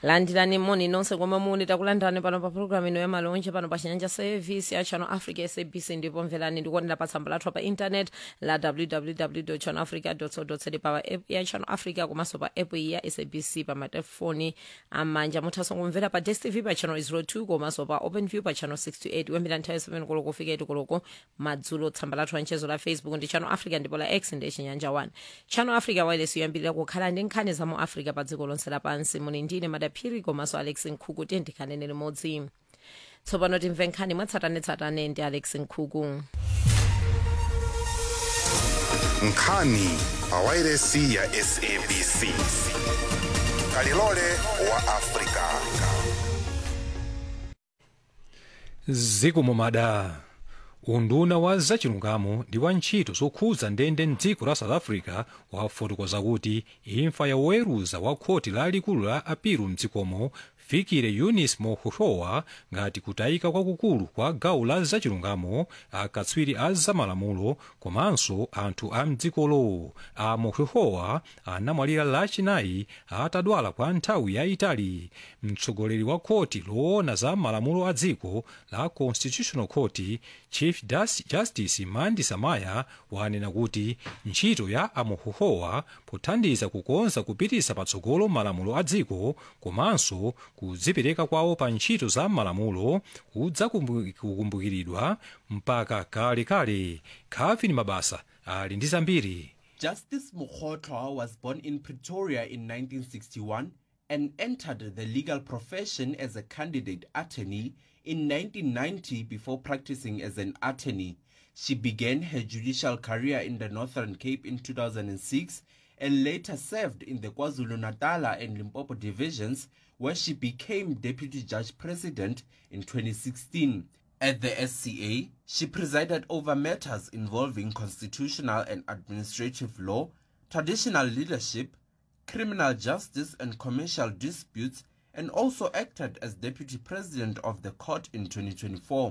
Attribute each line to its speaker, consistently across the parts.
Speaker 1: landirani moni nonse komwe muli takulandirani pano pa programu ino ya malonje pano pa chinyanja service ya channel africa sabc ndipo mverani ndikuonera pa tsamba lathu pa internet la www channel africa co za pa app ya channel africa komanso pa app ya sabc pa matelefoni amanja muthanso kumvera pa dstv pa channel 02 komanso pa open view pa channel 68 kuyambira nthawi 7 koloko kufika 8 koloko madzulo tsamba lathu la mchezo la facebook ndi channel africa ndipo la x ndi chinyanja 1 channel africa wireless yoyambirira kukhala ndi nkhani za mu africa pa dziko lonse lapansi muni ndine madaphiri komanso alex nkhuku tendikhanene limodzi tsopano timve nkhani mwatsatanetsatane ndi alex nkhuku
Speaker 2: nkhani pawairesi ya sabc kalilole wa afrika
Speaker 3: zikumumada unduna wa zachilungamo ndi wa ntchito zokhudza ndende mdziko la south africa wafotokoza kuti imfa ya woweruza wa khoti lalikulu la apiru mdzikomo fikire eunice mohohowa ngati kutayika kwakukulu kwa gawo la zachilungamo akatswiri a zamalamulo komanso anthu a mdzikolo a mohohowa anamwalira lachinayi atadwala kwa nthawi yayitali mtsogoleri wa khoti loona za malamulo a dziko la constitutional court chief justice mandi samaya wanena kuti ntchito ya amohohowa pothandiza kukonza kupitisa patsogolo malamulo a dziko komanso kudzipereka kwawo pa ntchito za malamulo kudzakumbukiridwa mpaka kalekale khavini mabasa ali ndi zambiri
Speaker 4: Justice Mokhotlwa was born in Pretoria in 1961 and entered the legal profession as a candidate attorney in 1990 before practicing as an attorney. She began her judicial career in the Northern Cape in 2006 and later served in the KwaZulu-Natal and Limpopo divisions where she became deputy judge president in 2016. At the SCA, she presided over matters involving constitutional and administrative law, traditional leadership, criminal justice and commercial disputes, and also acted as deputy president of the court in 2024.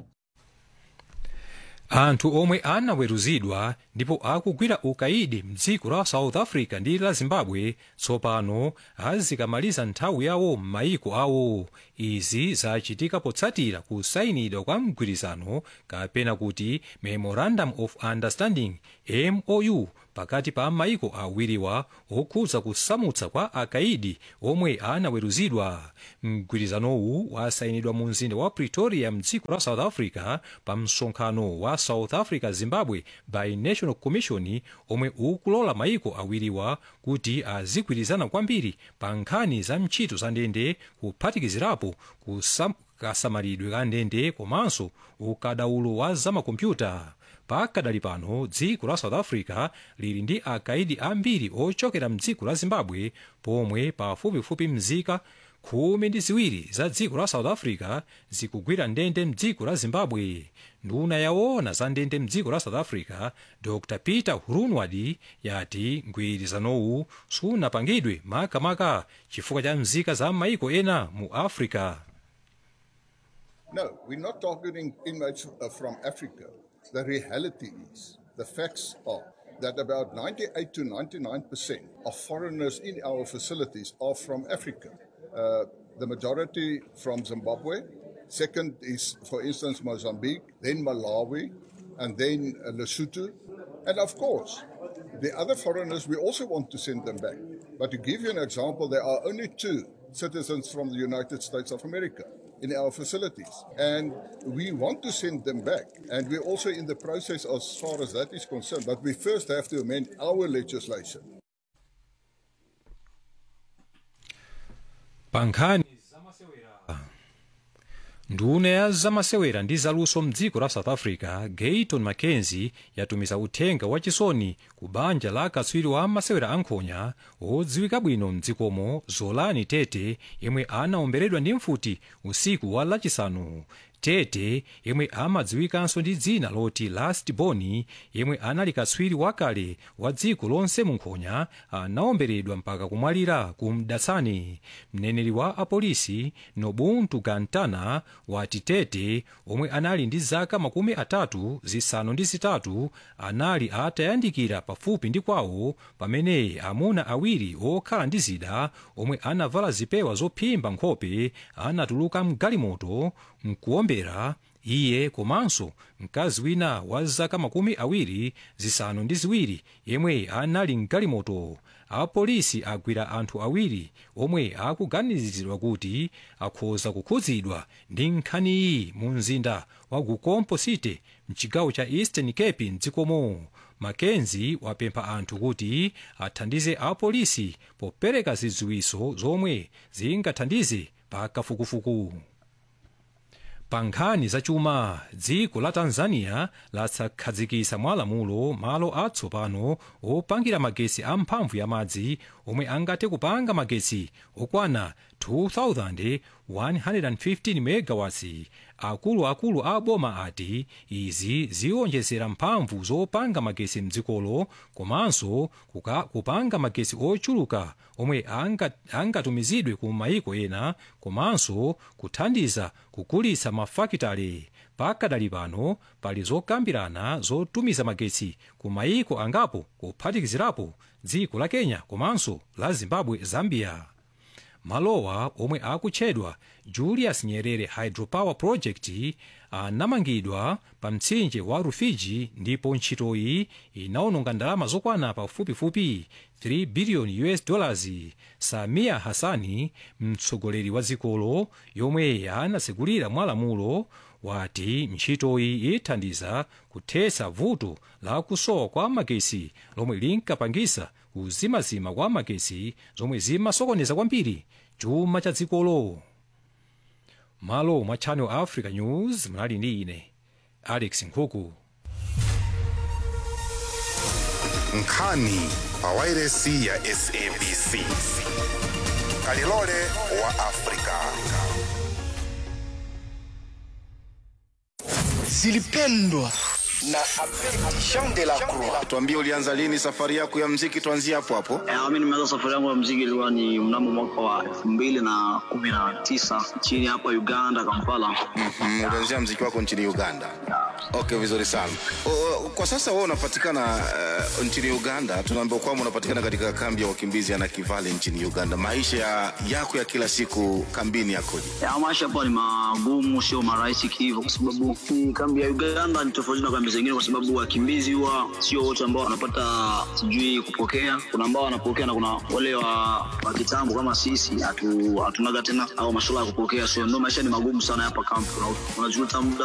Speaker 3: anthu omwe anaweruzidwa ndipo akugwira ukaidi mdziko la south africa ndi la zimbabwe tsopano azikamaliza nthawi yawo m'mayiko awo izi zachitika potsatira kusayinidwa kwa mgwirizano kapena kuti memorandum of understanding mou pakati pa mayiko awiriwa okhudza kusamutsa kwa akaidi omwe anaweruzidwa mgwirizanowu wasayinidwa mu mzinda wa pretoria mdziko la south africa pa msonkhano wa south africa zimbabwe binational commission omwe ukulola mayiko awiriwa kuti azigwirizana kwambiri pa nkhani za ntchito za ndende kuphatikizirapo kusam kasamalidwe ka ndende komanso ukadaulo wa zamakompyuta pakadali pano dziko la south africa lili ndi akaidi ambiri ochokera mdziko la zimbabwe pomwe pafupifupi mzika khumi ndi ziwiri za dziko la south africa zikugwira ndende mdziko la zimbabwe nduna yawoona za ndende mdziko la south africa dr peter hurunwadi yati mgwirizanowu sunapangidwe makamaka chifukwa cha mzika za maiko ena mu africa
Speaker 5: No, we're not targeting inmates uh, from Africa. The reality is, the facts are that about 98 to 99% of foreigners in our facilities are from Africa. Uh, the majority from Zimbabwe. Second is, for instance, Mozambique, then Malawi, and then uh, Lesotho. And of course, the other foreigners, we also want to send them back. But to give you an example, there are only two citizens from the United States of America in our facilities. And we want to send them back. And we're also in the process as far as that is concerned. But we first have to amend our legislation.
Speaker 3: pankhani nduna ya zamasewera ndi zaluso mdziko la south africa gayton mackenzie yatumiza uthenga wachisoni ku banja la katswiri wa masewera ankhonya odziwika bwino mdzikomo zolani tete yemwe anaomberedwa ndi mfuti usiku wa lachisanu tete yemwe amadziwikanso ndi dzina loti last boni yemwe anali katswiri wakale wa dziko lonse mu nkhonya anaomberedwa mpaka kumwalira ku mdatsani mneneri wa apolisi nobuntu gantana wati tete omwe anali ndi zaka makumi atatu zisanu ndi zitatu anali atayandikira pafupi ndi kwawo pamene amuna awiri okhala ndi zida omwe anavala zipewa zophimba nkhope anatuluka mgalimoto mkuombera iye komanso mkazi wina wa zaka makumi awiri zisanu ndi ziwiri yemwe anali mgalimoto apolisi agwira anthu awiri omwe akuganizidwa kuti akhoza kukhudzidwa ndi nkhaniyi mu mzinda wa gukompo city mchigawo cha eastern cape mdzikomo makenzi wapempha anthu kuti athandize apolisi popereka zidziwitso zomwe zingathandize pa kafukufuku pa nkhani zachuma dziko la tanzania lakhazikitsa mwalamulo malo atsopano opangira magetsi amphamvu ya madzi omwe angathe kupanga magetsi okwana 2115 megawatts akuluakulu a boma ati izi ziwonjezera mphamvu zopanga magetsi mdzikolo komanso kuka- kupanga magetsi ochuluka omwe anga- angatumizidwe ku mayiko ena komanso kuthandiza kukulitsa mafakitale pakadali pano pali zokambirana zotumiza magetsi ku mayiko angapo kuphatikizirapo dziko la kenya komanso la zimbabwe zambia malowa omwe akutchedwa julius nyerere hydropower project anamangidwa pa mtsinje wa rufiji ndipo ntchitoyi inaononga ndalama zokwana pafupifupi 3 billion us dollars samia hasani mtsogoleri wa dzikolo yomwe anatsegulira mwalamulo wati ntchitoyi ithandiza kuthetsa vuto la kusowa kwa magetsi lomwe linkapangisa kuzimazima kwa magetsi zomwe zimasokoneza kwambiri chuma cha dzikolo malo mwa channel africa news mnali ndi ine alex nkhuku
Speaker 2: nkhani pa wairesi ya sabc kalilole wa afrika
Speaker 6: zilipendwa na Abedi Jean de la Croix.
Speaker 7: Tuambie, ulianza lini safari yako ya mziki? Tuanzie hapo hapo.
Speaker 8: Eh, Mimi nimeanza safari yangu ya mziki ilikuwa ni mnamo mwaka wa elfu mbili na kumi na tisa nchini hapa Uganda, Kampala.
Speaker 7: Mm, ulianzia mziki wako nchini Uganda. Okay, vizuri sana. O, o, kwa sasa wewe unapatikana uh, nchini Uganda. Tunaambiwa kwamba unapatikana katika kambi ya wakimbizi ya Nakivale nchini Uganda. Maisha ya, yako ya kila siku kambini yakoje?
Speaker 8: Ya, maisha hapa ni magumu, sio marahisi kihivyo, kwa sababu hii kambi ya Uganda ni tofauti na kambi zingine, kwa sababu wakimbizi huwa sio wote ambao wanapata sijui kupokea. Kuna ambao wanapokea na kuna wale wa, wa kitambo kama sisi hatu, hatunaga tena au masuala ya kupokea, so ndio maisha ni magumu sana hapa kambi. Una- Unajuta muda